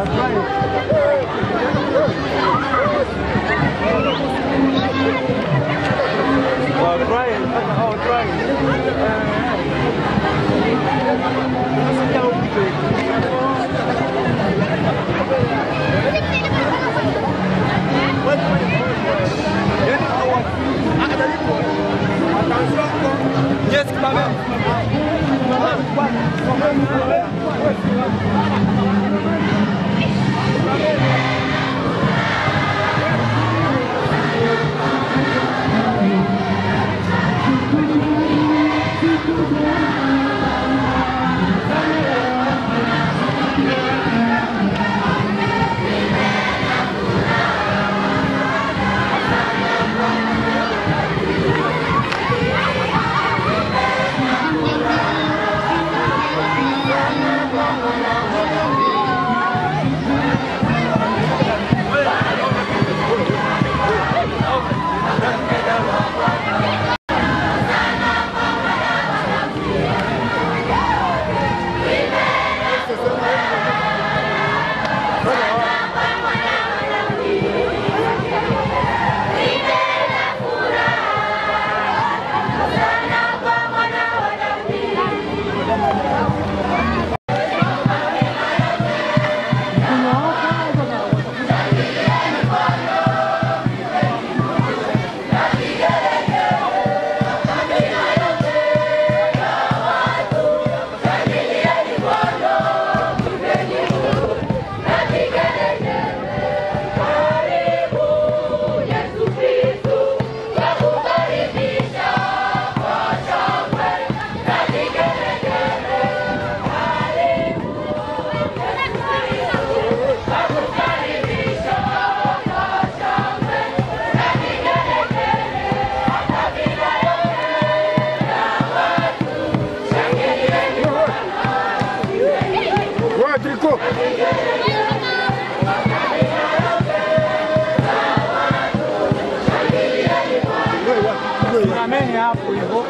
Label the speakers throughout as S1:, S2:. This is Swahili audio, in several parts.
S1: Simameni hapo hivyo.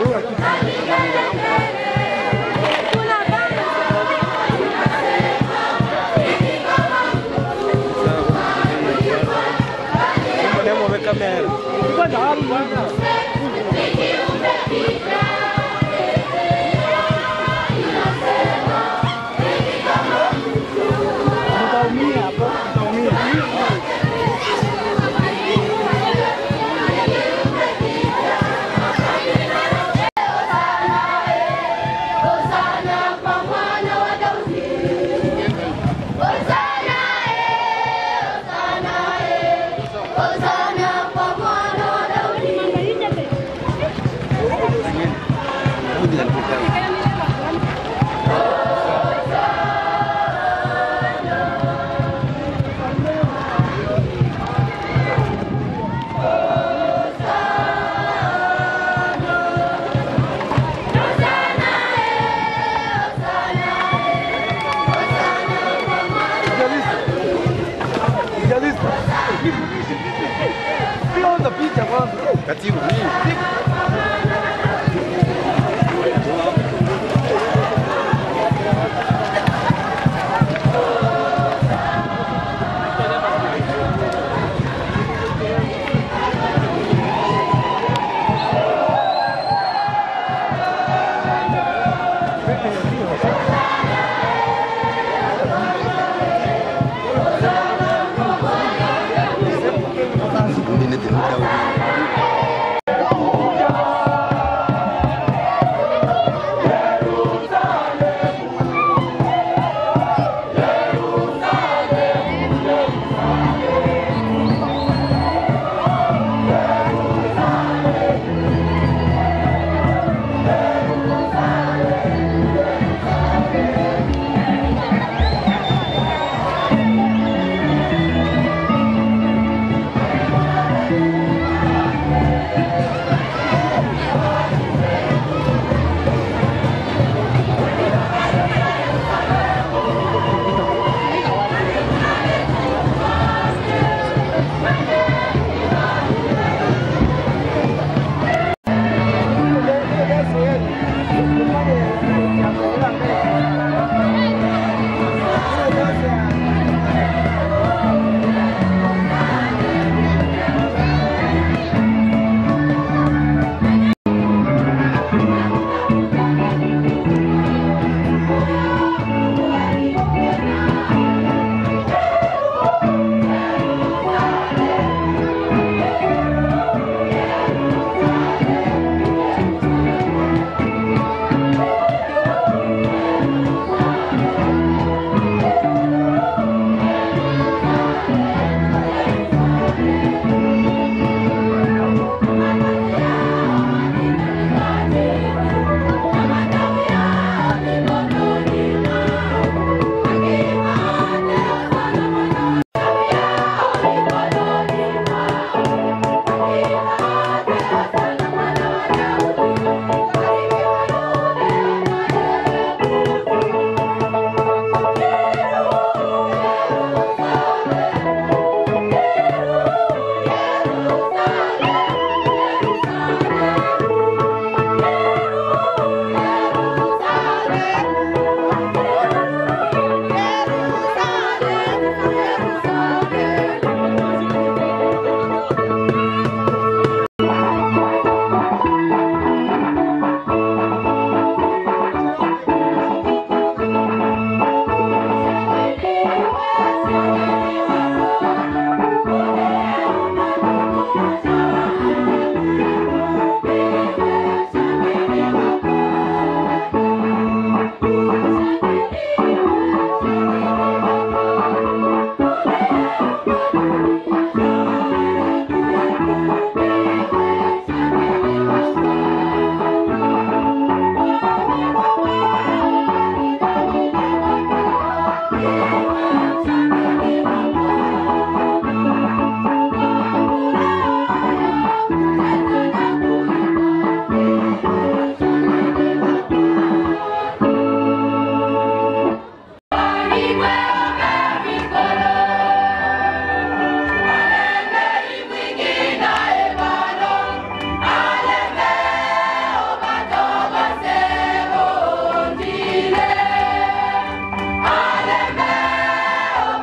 S1: Kwanza hapo bwana. Mtaumia hapo, mtaumia.
S2: Hosana kwa mwana wa Daudi. Hosana eh, Hosana eh. Hosana kwa mwana wa Daudi.
S3: Katibu, mimi. Mimi ndio
S2: Aleme,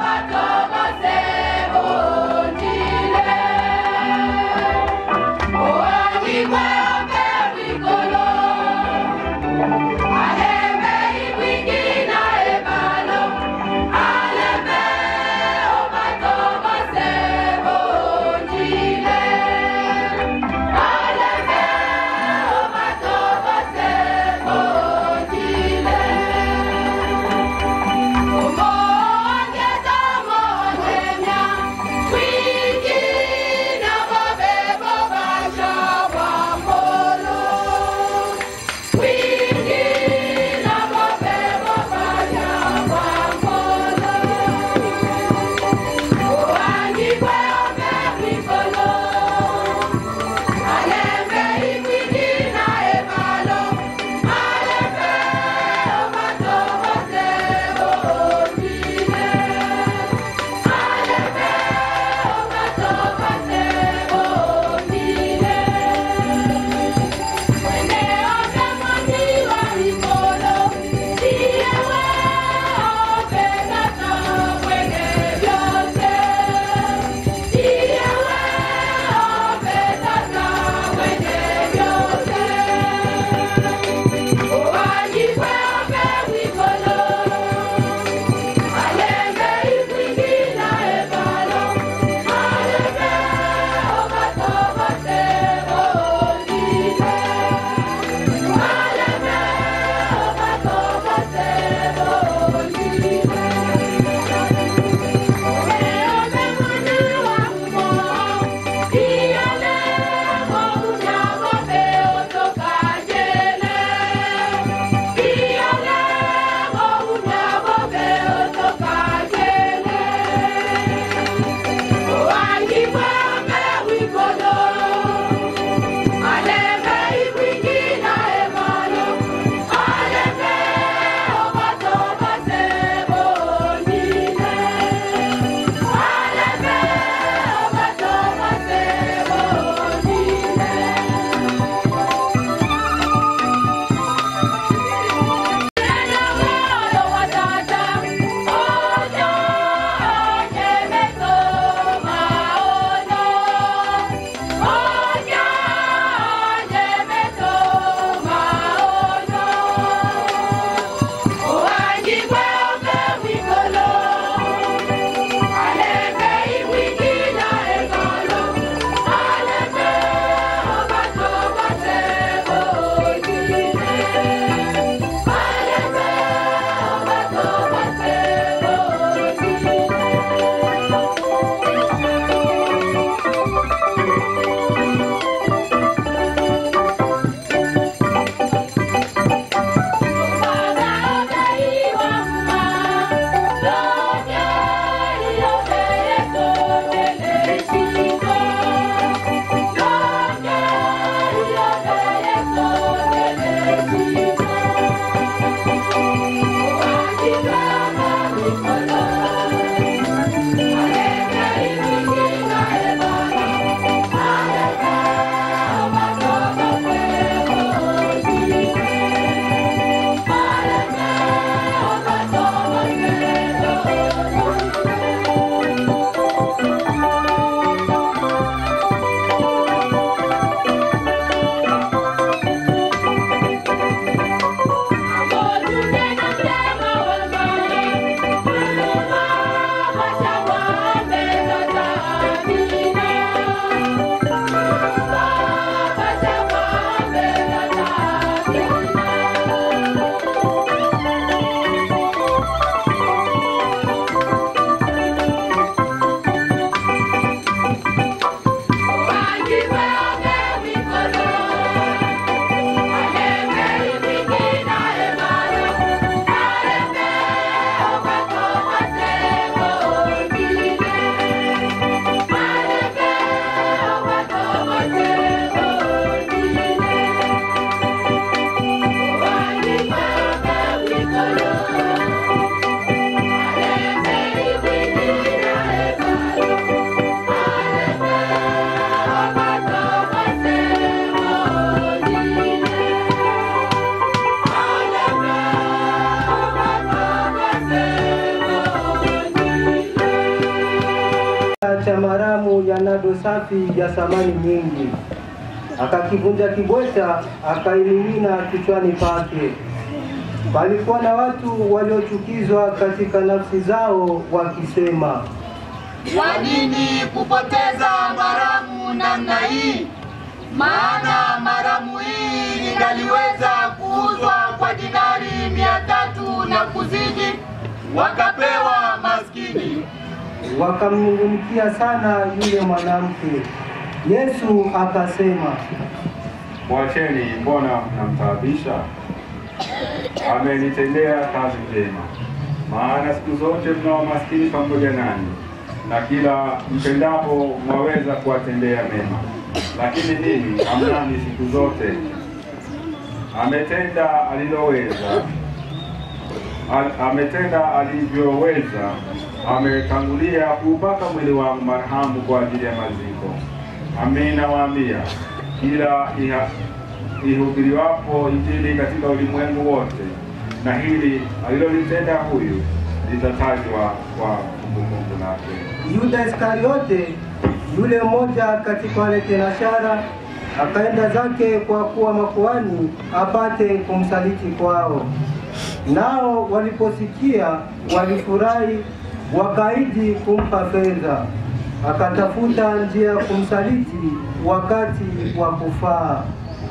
S3: cha maramu ya nado safi ya samani nyingi, akakivunja kibweta, akaimimina kichwani pake. Palikuwa na watu waliochukizwa katika nafsi zao wakisema,
S2: Kwa nini kupoteza maramu namna hii? Maana maramu hii ingaliweza kuuzwa kwa dinari mia tatu na kuzidi, wakapewa maskini.
S3: wakamnungunikia sana yule mwanamke. Yesu akasema,
S4: Mwacheni, mbona mnamtaabisha? Amenitendea kazi njema. Maana siku zote mnao maskini pamoja nanyi, na kila mpendapo mwaweza kuwatendea mema, lakini mimi hamnani siku zote. Ametenda aliloweza, Al, ametenda alivyoweza. Ametangulia kuupaka mwili wangu marhamu kwa ajili ya maziko. Amin, nawaambia kila iha- ihubiriwapo Injili katika ulimwengu wote, na hili alilolitenda huyu litatajwa kwa kumbukumbu lake.
S3: Yuda Iskariote, yule mmoja katika wale tenashara, akaenda zake kwa kuwa makuhani apate kumsaliti kwao. Nao waliposikia walifurahi, wakaidi kumpa fedha. Akatafuta njia ya kumsaliti wakati wa kufaa.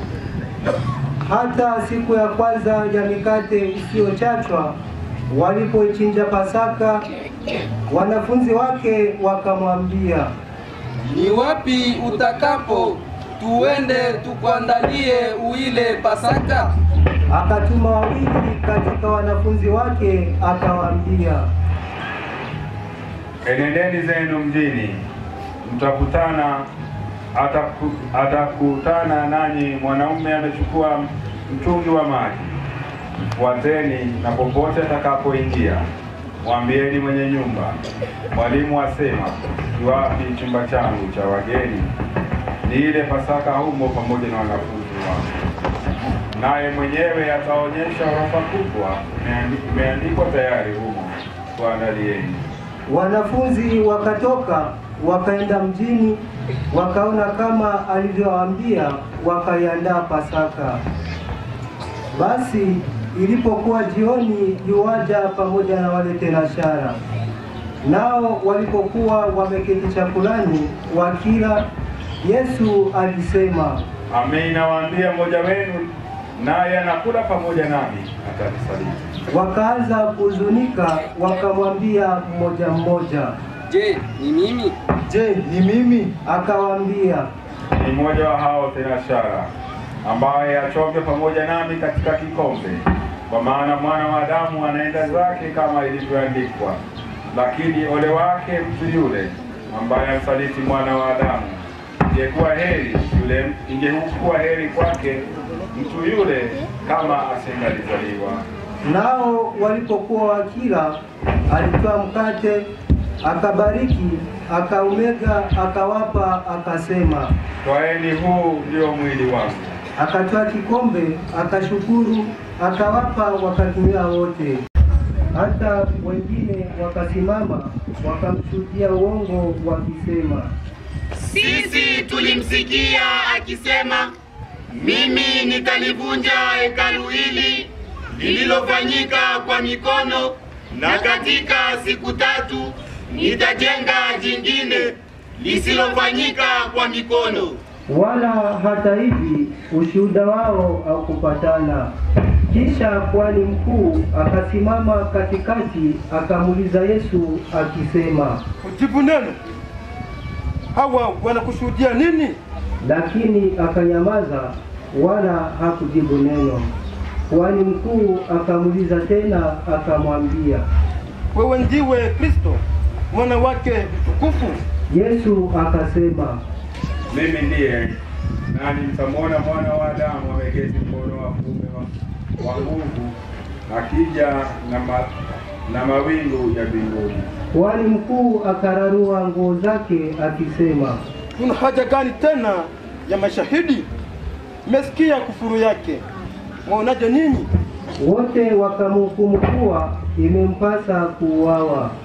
S3: Hata siku ya kwanza ya mikate isiyochachwa walipoichinja Pasaka, wanafunzi wake wakamwambia,
S5: Ni wapi utakapo tuende tukuandalie uile Pasaka?
S3: akatuma wawili katika wanafunzi wake akawaambia,
S4: Enendeni zenu mjini, mtakutana ataku, atakutana nanyi mwanaume amechukua mtungi wa maji. Fuateni, na popote atakapoingia mwambieni mwenye nyumba, mwalimu asema, kiwapi chumba changu cha wageni, ni ile Pasaka humo pamoja na wanafunzi wangu. Naye mwenyewe ataonyesha orofa kubwa, imeandi- imeandikwa tayari humo, kuandalieni.
S3: Wanafunzi wakatoka wakaenda mjini, wakaona kama alivyowaambia, wakaiandaa Pasaka. Basi ilipokuwa jioni, yuwaja pamoja na wale tenashara. Nao walipokuwa wameketi chakulani wakila, Yesu alisema,
S4: Amin, nawaambia mmoja wenu naye anakula pamoja nami atanisaliti.
S3: wakaanza kuhuzunika, wakamwambia mmoja mmoja.
S5: Je, ni mimi?
S3: Je, ni mimi? Akawaambia,
S4: Ni mmoja wa hao tenashara ambaye achoke pamoja nami katika kikombe, kwa maana mwana wa Adamu anaenda zake kama ilivyoandikwa. Lakini ole wake mtu yule ambaye amsaliti mwana wa Adamu. Ingekuwa heri yule, ingekuwa heri kwake mtu yule kama asingalizaliwa.
S3: Nao walipokuwa wakila, alitoa mkate, akabariki, akaumega, akawapa, akasema.
S4: Twaeni, huu ndio mwili wangu.
S3: Akatoa kikombe, akashukuru, akawapa, wakatumia wote. Hata wengine wakasimama, wakamshuhudia uongo, wakisema,
S2: Sisi tulimsikia akisema, mimi nitalivunja hekalu hili lililofanyika kwa mikono, na katika siku tatu nitajenga jingine lisilofanyika kwa mikono.
S3: wala hata hivi ushuhuda wao haukupatana. Kisha kuhani mkuu akasimama katikati, akamuuliza Yesu akisema,
S1: Ujibu neno. Hawa wanakushuhudia nini?
S3: lakini akanyamaza, wala hakujibu neno. Kuhani mkuu akamuuliza tena, akamwambia,
S1: Wewe ndiwe Kristo, mwana wake mtukufu.
S3: Yesu akasema,
S4: Mimi ndiye, nani mtamwona mwana wa Adamu ameketi mkono wa kuume wa- wa nguvu, akija na, ma, na mawingu ya mbinguni.
S3: kuhani mkuu akararua nguo zake akisema,
S1: Kuna haja gani tena ya mashahidi? Mmesikia kufuru yake, mwaonaje ninyi?
S3: wote wakamhukumu kuwa imempasa kuuawa.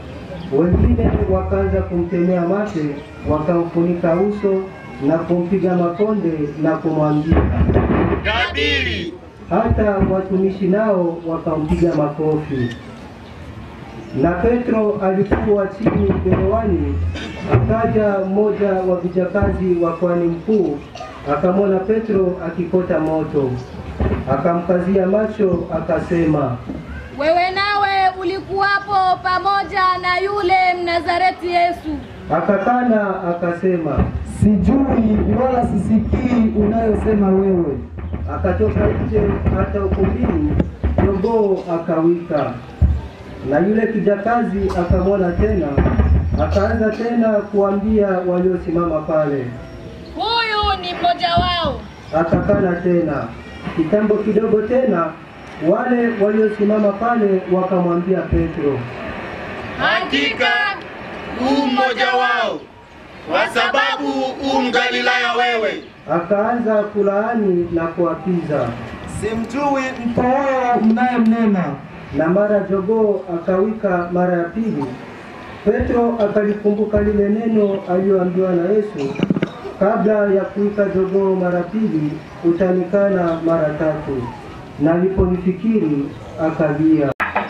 S3: Wengine wakaanza kumtemea mate, wakamfunika uso na kumpiga makonde na kumwambia.
S2: Tabiri.
S3: Hata watumishi nao wakampiga makofi. Na Petro alikuwa chini gerewani, akaja mmoja wa vijakazi wa kuhani mkuu, akamwona Petro akikota moto, akamkazia macho, akasema,
S6: Wewe nawe ulikuwapo pamoja na yule Mnazareti Yesu.
S3: akakana akasema,
S7: Sijui wala sisikii unayosema wewe.
S3: akatoka nje hata ukumbini, jogoo akawika. Na yule kijakazi akamwona tena, akaanza tena kuambia waliosimama pale,
S6: Huyu ni mmoja wao.
S3: akakana tena. Kitambo kidogo tena, wale waliosimama pale wakamwambia Petro,
S2: Hakika u mmoja wao, kwa sababu u Mgalilaya wewe.
S3: akaanza kulaani na kuapiza.
S7: Simjui mtu huyo mnayemnena.
S3: Na mara jogoo akawika mara ya pili. Petro akalikumbuka lile neno aliyoambiwa na Yesu, kabla ya kuwika jogoo mara pili utanikana mara tatu. Na aliponifikiri akalia.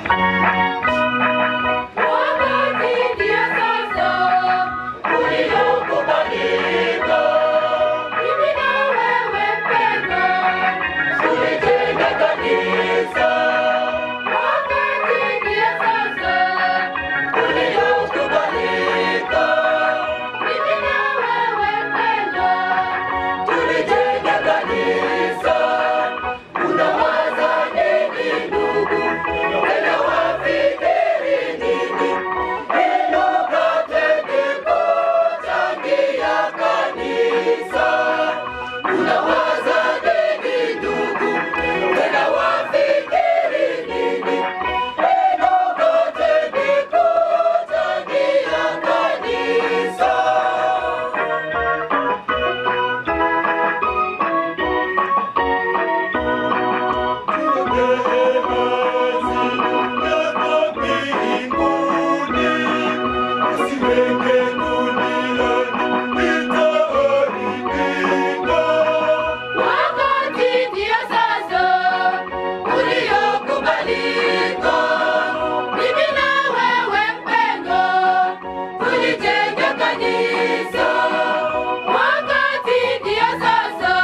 S2: Wakati ndio sasa uliokubalika, mimi na wewe mpendwa, tulijenga kanisa. Wakati ndio sasa uliokubalika, mimi na wewe mpendwa, tulijenga kanisa. Unawaza nini ndugu? Tena wafikiri nini? Neno katende kuchangia kanisa. Unawaza nini ndugu? Tena wafikiri nini? Neno katende kuchangia kanisa. Wakati ndio sasa uliokubalika, mimi na wewe mpendwa, tulijenge kanisa. Wakati ndio sasa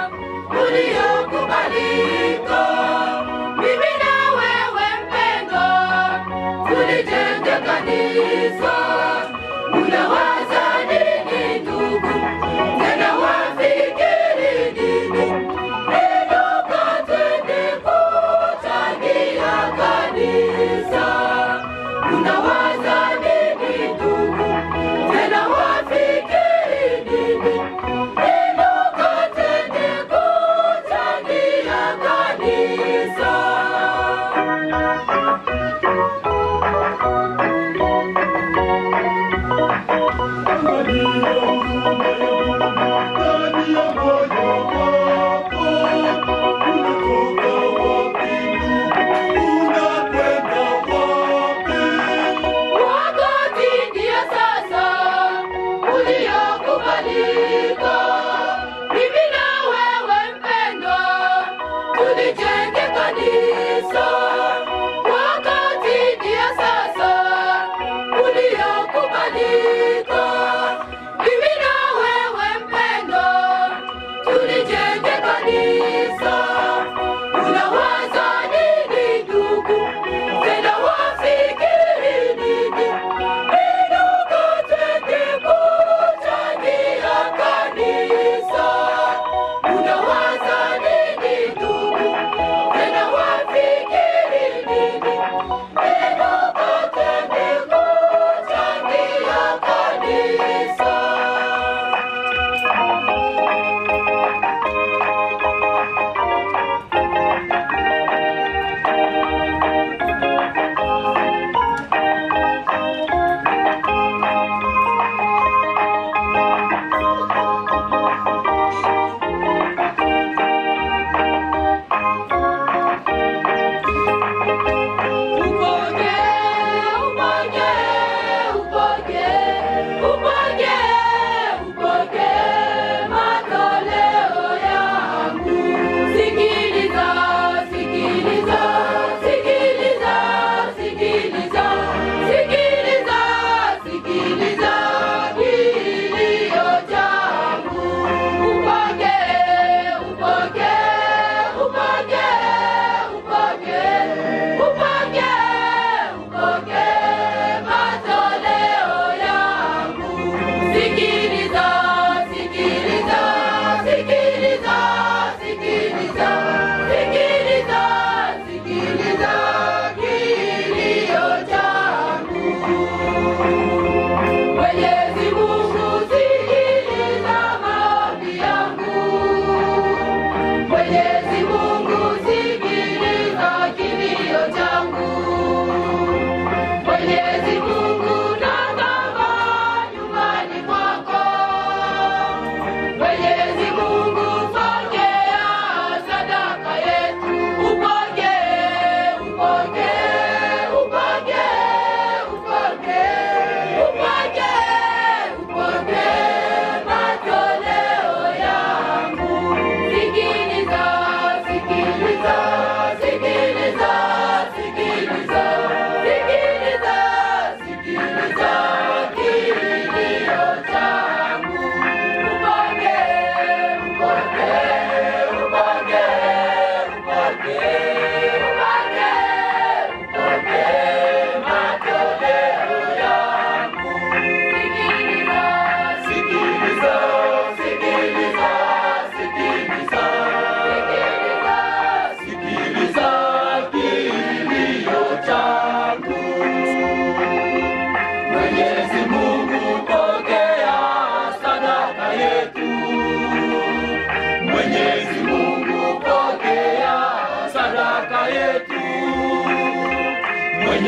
S2: uliokubalika, mimi na wewe mpendwa, tulijenge kanisa. Unawaza nini ndugu? Tena wafikiri nini? Neno katende kuchangia kanisa. Unawaza nini ndugu? Tena wafikiri nini? Neno katende kuchangia kanisa. Wakati ndio sasa uliokubalika, mimi na wewe mpendwa, tulijenge kanisa. Wakati ndio sasa uliokubalika, mimi na wewe mpendwa, tulijenge kanisa. Unawaza nini ndugu? Tena wafikiri nini? Neno katende kuchangia kanisa. Unawaza nini ndugu? Tena wafikiri nini? Neno katende kuchangia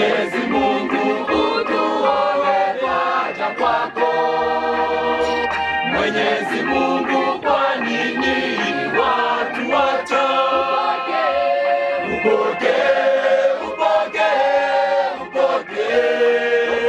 S2: Mwenyezi Mungu utuowe twaja kwako. Mwenyezi Mungu, kwa nini watu wacha? Upokee, upokee, upokee,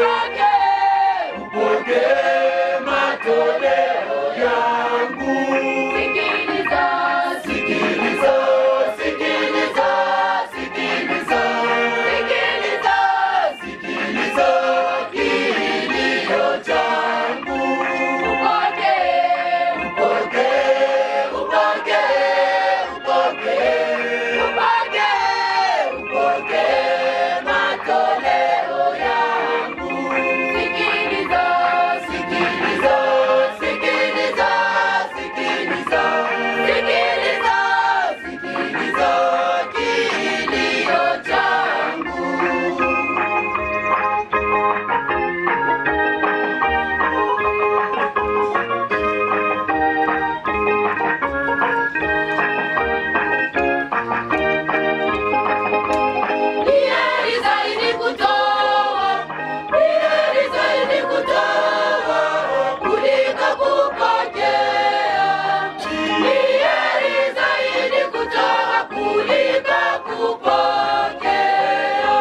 S2: upokee matoleo yangu. Sikiliza, sikiliza, sikiliza, sikiliza, sikiliza, sikiliza kilio changu. Upokee, upokee, upokee, upokee, upokee, upokee matoleo yangu. Sikiliza, sikiliza, sikiliza, sikiliza, sikiliza, sikiliza kilio changu. Ni heri zaidi kutoa, ni heri zaidi kutoa kuliko kupokea. Ni heri zaidi kutoa kuliko kupokea.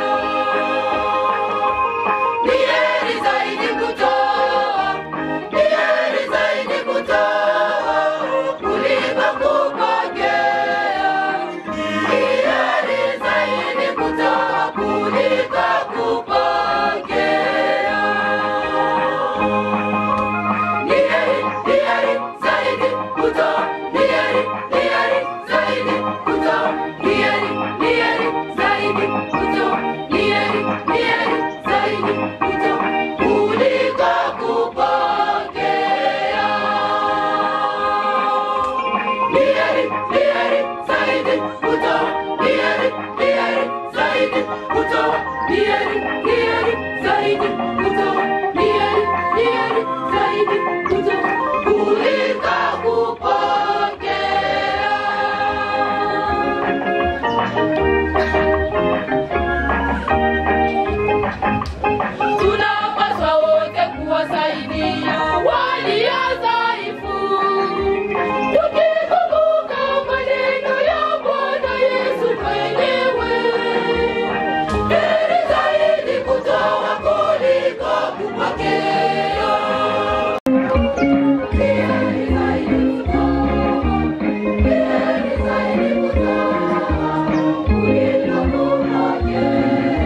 S2: Ni heri zaidi kutoa, ni heri zaidi kutoa kuliko kupokea. Ni heri zaidi kutoa kuliko kupokea. Ni heri, ni heri zaidi kutoa, ni heri, ni heri zaidi kutoa, ni heri, ni heri zaidi kutoa, ni heri, ni heri zaidi kutoa kuliko kupokea. Ni heri, ni heri zaidi kutoa, ni heri, ni heri zaidi kutoa, ni heri, ni heri zaidi kutoa, ni heri, ni heri zaidi kutoa kuliko kupokea. Tunapaswa wote kuwasaidia walio dhaifu, tukikumbuka maneno ya Bwana Yesu mwenyewe. Heri zaidi kutoa kuliko kupokea. Heri zaidi kutoa, heri zaidi kutoa kuliko kupokea.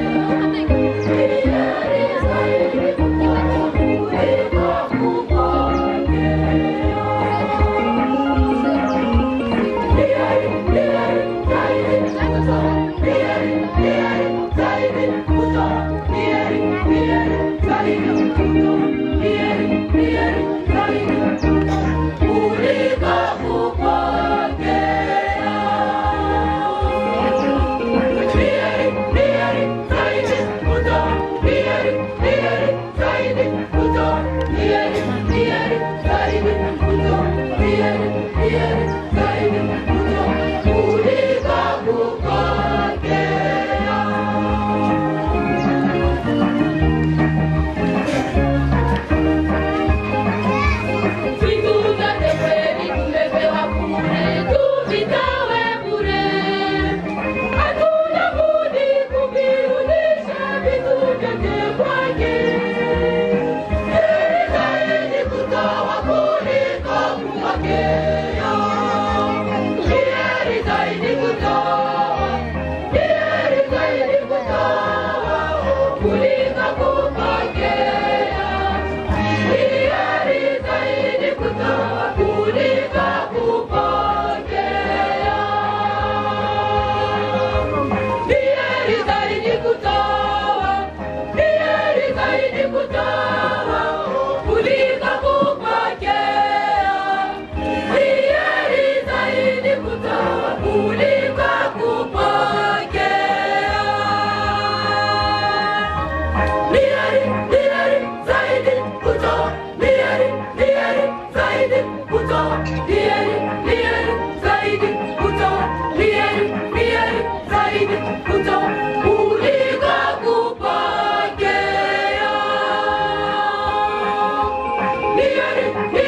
S2: Vitu vyote kweli tumepewa bure, tuvitoe bure. Hatuna budi kuvirudisha vitu vyote kwake. Heri zaidi kutoa kuliko kupokea. Ni heri zaidi kutoa, ni heri zaidi kutoa kuliko kupokea. Ni heri zaidi kutoa kuliko kupokea. Ni heri zaidi kutoa, ni heri zaidi kutoa kuliko kupokea. Ni heri zaidi kutoa kuliko kupokea. Ni heri, ni heri zaidi kutoa, ni heri, ni heri zaidi kutoa, ni heri, ni heri zaidi kutoa, ni heri, ni heri zaidi kutoa kuliko hiari,